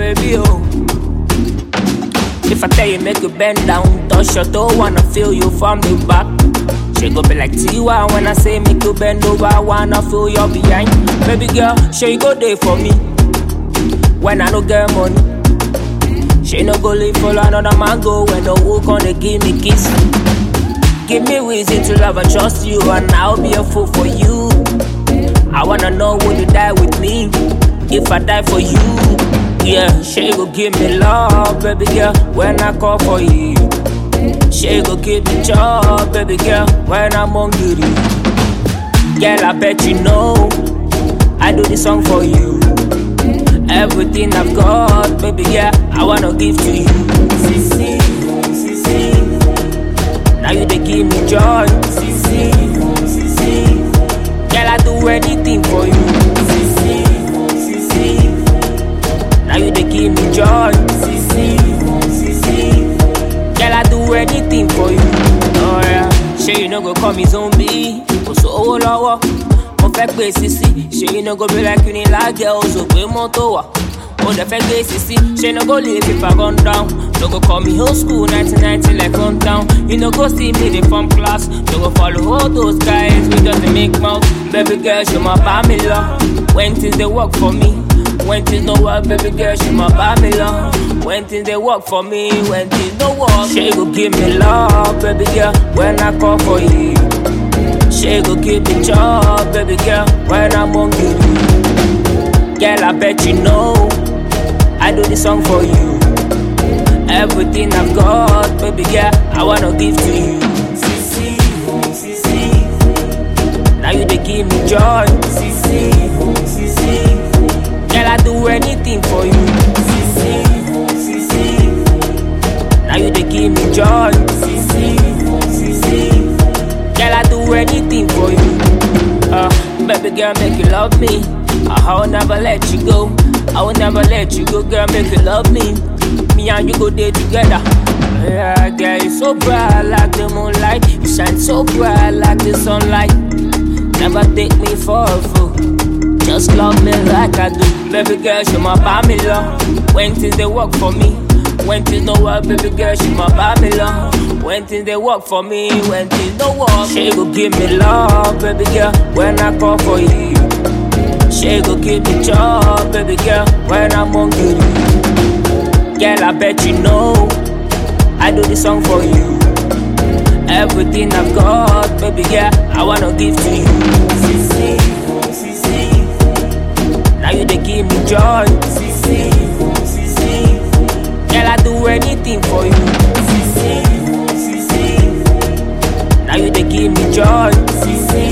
baby, oh. If I tell you make you bend down, touch your toe, wanna feel you from the back. She go be like Tiwa when I say make you bend over, wanna feel your behind. Baby girl, she go there for me. When I no get money, she no go live for another man go when the who gonna give me kiss. Give me reason to love and trust you, and I'll be a fool for you. I wanna know would you die with me if I die for you. Yeah, she go give me love, baby girl, when I call for you. She go give me joy, baby girl, when I'm hungry. Girl, I bet you know I do this song for you. Everything I've got, baby, yeah, I wanna give to you. Sissy, sissy. Now you they give me joy. Sissy, sissy. Girl, I do anything for you. Sissy, sissy. Now you they give me joy. Sissy, sissy. Girl, I do anything for you. Oh yeah. Ṣé you no go call me zombie? Kò sówó lọ́wọ́. Mo fẹ́ gbé sisi. Ṣé you no go be like Unilag o so gbé mọ́tò wá? Mo dẹ̀ fẹ́ gbé sisi. Ṣé no go leave if I run down? No go call me old school 1990 like hometown. You no go see me dey from class. No go follow all those guys we just dey make mouth. Baby girl, ṣe máa bá mi lọ. When things dey work for me. When things no work, baby girl, she my Babylon. When things they work for me, when things no work, she go give me love, baby girl. When I call for you, she go give me joy, baby girl. When I'm hungry, girl, I bet you know I do this song for you. Everything I've got, baby girl, I wanna give to you. Sissy, sissy. Now you they give me joy, sissy, sissy. Girl, I do anything for you. Sissy, sissy. Now you they give me joy. Sissy, sissy. Girl, I do anything for you. Uh, baby girl, make you love me. I will never let you go. I will never let you go, girl. Make you love me. Me and you go there together. Yeah, girl, you so bright like the moonlight. You shine so bright like the sunlight. Never take me for a fool. Just love me like I do. Baby girl, she my Babylon. When things they work for me. When things no work, baby girl, she my Babylon. When things they work for me. When things no work, she go give me love, baby girl. When I call for you. She go give me joy, baby girl. When I'm hungry. Girl, I bet you know I do this song for you. Everything I've got, baby girl, I wanna give to you. Sissy, sissy. Now you they give me joy. Sissy, sissy. Girl, I do anything for you. Sissy, sissy. Now you they give me joy. Sissy,